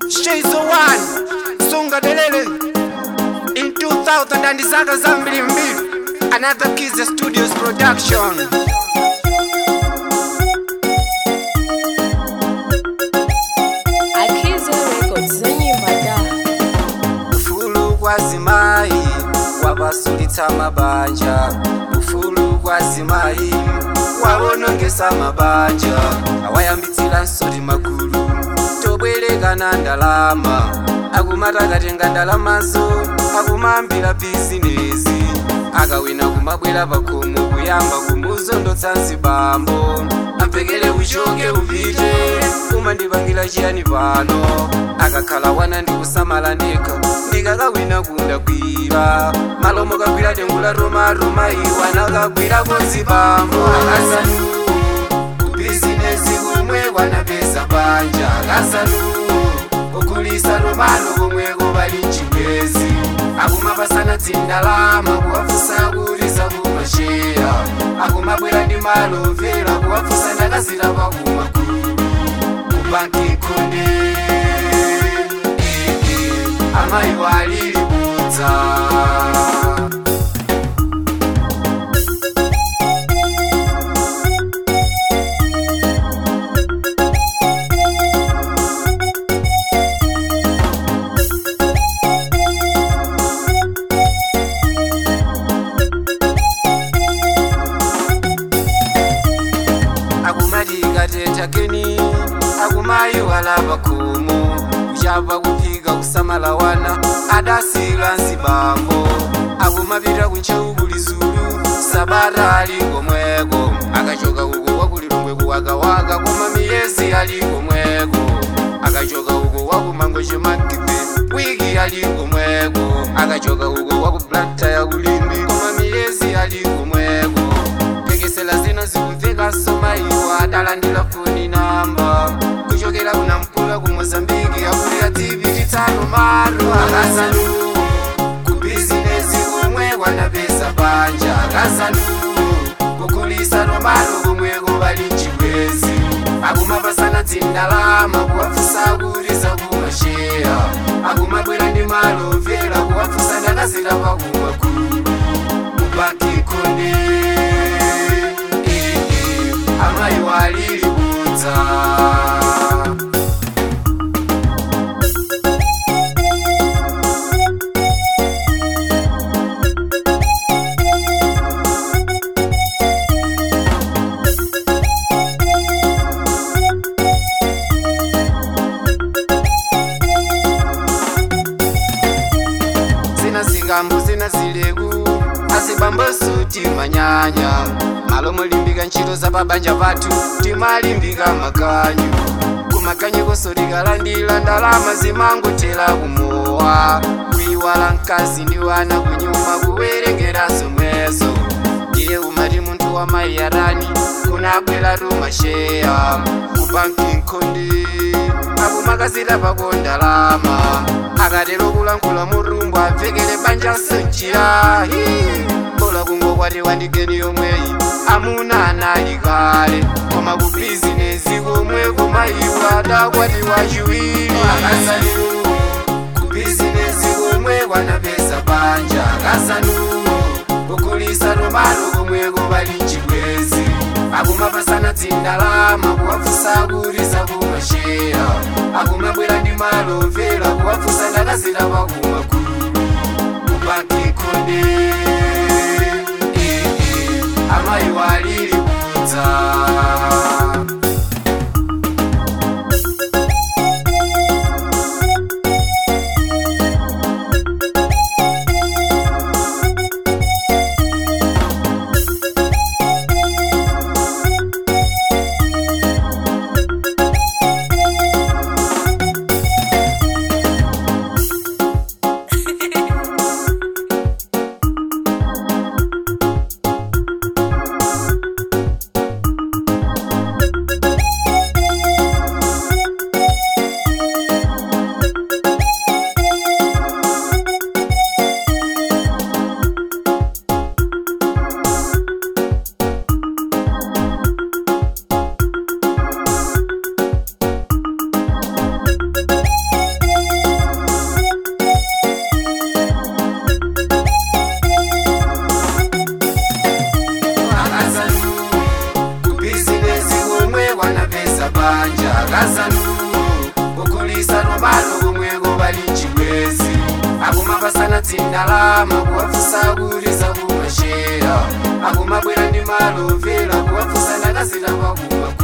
Shades of One, Sunga Delele. In 2000 and zaka zambili mbili. Another Kids Studios production. Akiza Records zenyimba da ufulu kwazimayi wabasulitsa mabanja ufulu kwazimayi wawonongesa mabanja awayambitsira nsoti magulu tobwerekana ndalama akumatakatenga ndalamazo akumambira bizinezi akawina kumabwera pakhomo kuyamba kumuzondotsa nzibambo ampekere uchoke upite umandipangira chiyani pano akakhala wana ndikusamala ndekha ndikakawina kunda kwira malomo kagwira dengu la romaroma iwa nakagwirako nzibambo akasanu kubizinesi kumwe kwanapeza banja akasanu kukulisa nomalo komweko bali mchibwezi akumapasana dzindalama kuwafusa kulisa kumasheya akumabwera ndi malo vera kuwafusa ndakazira pakumakulu kubanki nkonde amayi walilibudza akumati kateta keni akumayi walapa khomo kuchapa kuphika kusamala wana adasila nzibambo akumapita kunchewu kuli zulu sabata ali komweko akachoka uko kwakulilongwe kuwakawaka koma miyezi ali komweko akachoka uko kwakumango chemakipe wiki ali komweko akachoka uko kwakuplanta ya kulimbi koma miyezi ali komweko tekesela zina zikumveka somaiwa atalandira foni namba kuchokera kunampula ku mozambiki akulira tibiti tano maro akasanu kubizinesi kumwe kwanapesa banja akasanu kukulisa nomalo kumweko bali mchibwezi akumapasana dzindalama kuwafusa kulisa kumasheya akumabwera ndi malo vera kuwafusa ndakazira pakumakulu kubanki konde amayi walilibudza zina zingambo zina zileku azibamboso timanyanya malo molimbika ntchito za pabanja pathu timalimbika makanyu kumakanyu koso tikalandira ndalama zimangotera kumowa kuiwala mkazi ndi wana kunyuma kuwerengeranso mwezo ndiye umati munthu wa mayi yarani kunabwera tumasheya kubanki nkhondi akumakazira pako ndalama akatero kulankhula murumbu apfekere banja sonchira bola kungokwatiwa ndi geni yomweyi amuna anali kale koma ku bizinesi komwe kumayiwa adakwatiwa chiwiri akasanu ku bizinesi komwe kwanapeza banja akasanu kukulisa nomalo komweko bali mchibwezi akumapasana dzindalama kuwafusa kulisa kumasheya akumabwera ndi malo vera kuwafusa ndakazira pakumakulu kubanki konde amayi walilibudza mabanja akazanu kukulisa nomalo komweko bali chibwezi akumapasana dzindalama kuwafusa kulisa kumashera akumabwera ndi malo vela kuwafusa ndakazita kwakuba